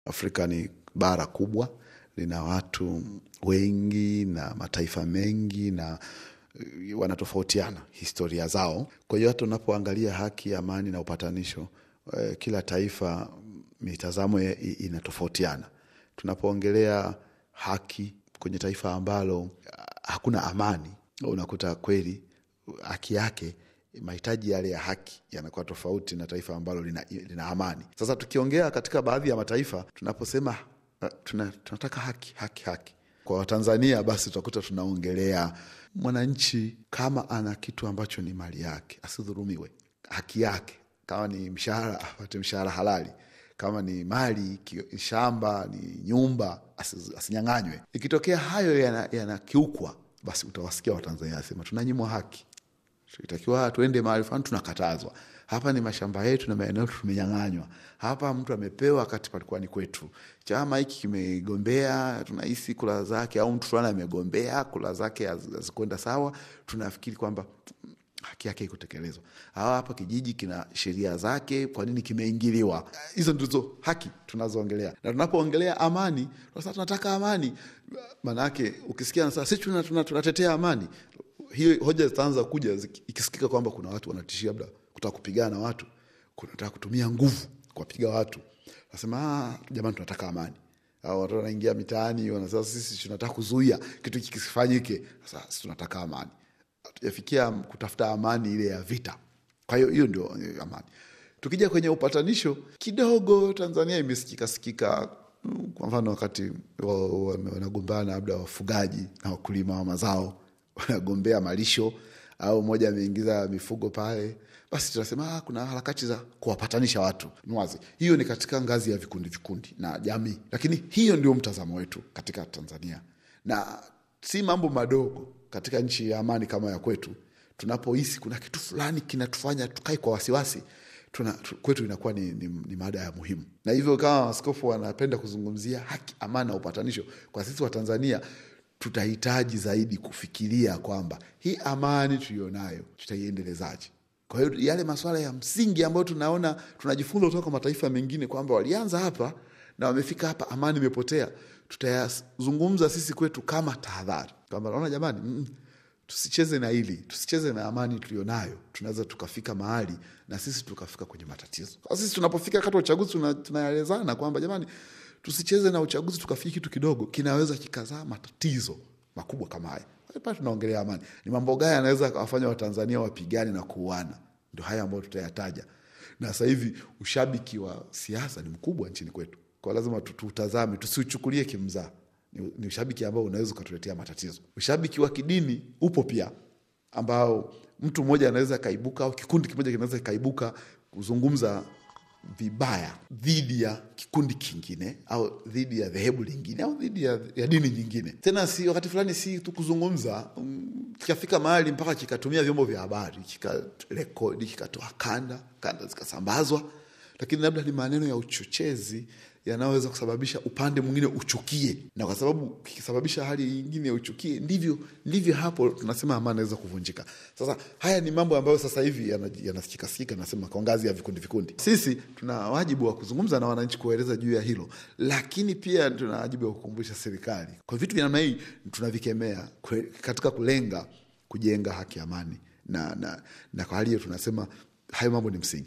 Afrika ni bara kubwa, lina watu wengi na mataifa mengi na eh, wanatofautiana historia zao. Kwa hiyo hata unapoangalia haki, amani na upatanisho, eh, kila taifa mitazamo ya- i- inatofautiana. Tunapoongelea haki kwenye taifa ambalo ah, hakuna amani, unakuta kweli haki yake mahitaji yale ya haki yanakuwa tofauti na taifa ambalo lina, lina amani. Sasa tukiongea katika baadhi ya mataifa tunaposema uh, tuna, tunataka haki haki haki kwa Watanzania, basi tutakuta tunaongelea mwananchi kama ana kitu ambacho ni mali yake asidhurumiwe, haki yake, kama ni mshahara apate mshahara halali kama ni mali ki- shamba ni nyumba asi- asinyang'anywe. Ikitokea hayo yana- yanakiukwa, basi utawasikia Watanzania asema tunanyimwa haki itakiwa tuende mahali fulani tunakatazwa. Hapa ni mashamba yetu na maeneo yetu tumenyang'anywa. Hapa mtu amepewa wakati palikuwa ni kwetu. Chama hiki kimegombea, tunahisi kula zake, au mtu fulani amegombea kula zake haz- hazikwenda sawa, tunafikiri kwamba mm, haki yake ikutekelezwa. Hawa hapa kijiji kina sheria zake, kwa nini kimeingiliwa? Hizo ndizo haki tunazoongelea, na tunapoongelea amani, sasa tunataka amani, maanake ukisikia sasa sisi tuna- tuna- tunatetea amani hiyo hoja zitaanza kuja ziki- ikisikika kwamba kuna watu wanatishia labda kutaka kupigana na watu, kunataka kutumia nguvu kuwapiga watu, nasema "Ah, jamani, tunataka amani. Au watu wanaingia mitaani wanasema sisi tunataka kuzuia kitu hiki kisifanyike. Sasa sisi tunataka amani, hatujafikia kutafuta amani ile ya vita. Kwa hiyo hiyo ndio eh, amani. Tukija kwenye upatanisho kidogo, Tanzania imesikika sikika mm, kwa mfano wakati wa- wa- wanagombana labda wafugaji na wakulima wa mazao wanagombea malisho au mmoja ameingiza mifugo pale, basi tunasema ah, kuna harakati za kuwapatanisha watu. Ni wazi hiyo ni katika ngazi ya vikundi vikundi na jamii, lakini hiyo ndio mtazamo wetu katika Tanzania, na si mambo madogo katika nchi ya amani kama ya kwetu. Tunapohisi kuna kitu fulani kinatufanya tukae kwa wasiwasi tuna, tu, kwetu inakuwa ni, ni, ni mada ya muhimu, na hivyo kama askofu wanapenda kuzungumzia haki, amani na upatanisho, kwa sisi wa Tanzania tutahitaji zaidi kufikiria kwamba hii amani tuliyonayo tutaiendelezaje. Kwa hiyo yale masuala ya msingi ambayo tunaona tunajifunza kutoka kwa mataifa mengine kwamba walianza hapa na wamefika hapa, amani imepotea, tutayazungumza sisi kwetu kama tahadhari kwamba naona jamani, mm, tusicheze na hili, tusicheze na amani tulionayo. Tunaweza tukafika mahali na sisi tukafika kwenye matatizo. Kwa sisi tunapofika wakati wa uchaguzi tuna- tunaelezana kwamba jamani, tusicheze na uchaguzi tukafikia kitu kidogo kinaweza kikazaa matatizo makubwa kama haya. Kwa hiyo pale tunaongelea amani, ni mambo gani yanaweza akawafanya Watanzania wapigane na kuuana? Ndo haya ambayo tutayataja. Na sasa hivi ushabiki wa siasa ni mkubwa nchini kwetu, kwa lazima tu- tutazame, tusiuchukulie kimzaa. Ni, ni ushabiki ambao unaweza ukatuletea matatizo. Ushabiki wa kidini upo pia, ambao mtu mmoja anaweza kaibuka au kikundi kimoja kinaweza kikaibuka kuzungumza vibaya dhidi ya kikundi kingine au dhidi ya dhehebu lingine au dhidi ya, ya dini nyingine. Tena si wakati fulani si tu kuzungumza, mm, kikafika mahali mpaka kikatumia vyombo vya habari kikarekodi, kikatoa kanda, kanda zikasambazwa, lakini labda ni maneno ya uchochezi yanayoweza kusababisha upande mwingine uchukie, na kwa sababu kikisababisha hali nyingine uchukie, ndivyo ndivyo hapo tunasema amani inaweza kuvunjika. Sasa haya ni mambo ambayo sasa hivi yana- yanasikikasikika, nasema kwa ngazi ya vikundi vikundi. Sisi tuna wajibu wa kuzungumza na wananchi, kuwaeleza juu ya hilo, lakini pia tuna wajibu wa kukumbusha serikali kwa vitu vya namna hii tunavikemea kwe- katika kulenga kujenga haki, amani na, na, na kwa hali hiyo tunasema hayo mambo ni msingi.